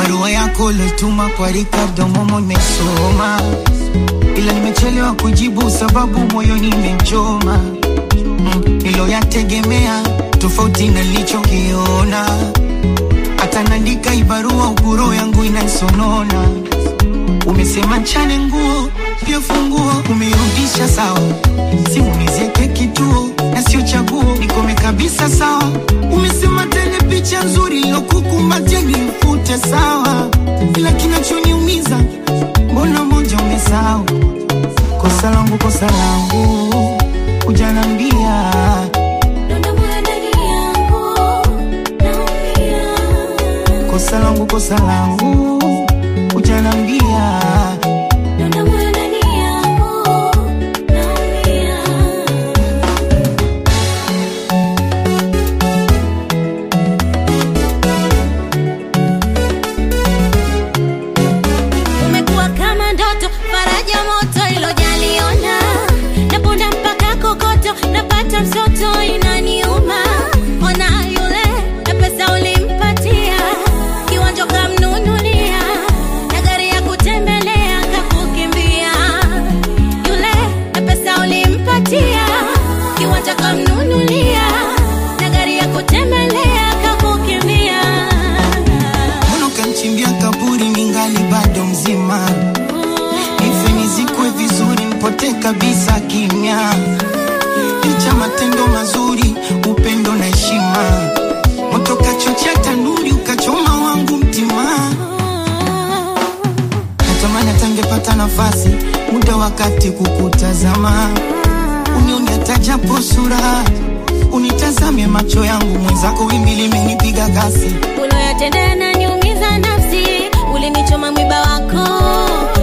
barua yako lotuma kwa Ricardo Momo nimesoma, ila nimechelewa kujibu sababu moyoni imechoma. Mm, niloyategemea tofauti na nilichokiona, hata naandika ibarua uburo yangu inaisonona. Umesema nchane nguo pia funguo umeirudisha sawa, simu nizieke kituo na sio chaguo, nikome kabisa sawa. Umesema tele picha nzuri ilokukumbatia nifute sawa, ila kinachoniumiza mbona moja umesahau. Kosa langu, kosa langu, ujanambia kosa langu, kosa langu, ujanambia Umekuwa kama ndoto, faraja moto ilojaliona, naponda mpaka kokoto, napata msoto inaniuma. Ona yule na pesa ulimpatia, kiwanja kamnunulia, na gari ya kutembelea kakukimbia. Yule na pesa ulimpatia, kiwanja kamnunulia, na gari ya kutembelea kakukimbia. Mbona ukamchimbia kaburi ningali bado mzima? Nife nizikwe vizuri, nipotee kabisa kimya. Licha matendo mazuri, upendo na heshima, moto kachochea tanuri, ukachoma wangu mtima. Natamani atangepata nafasi, muda wakati kukutazama, unione hata japo sura, unitazame macho yangu, mwenzako wimbi limenipiga kasi uloyatenda yananiumiza nafsi, ulinichoma mwiba wako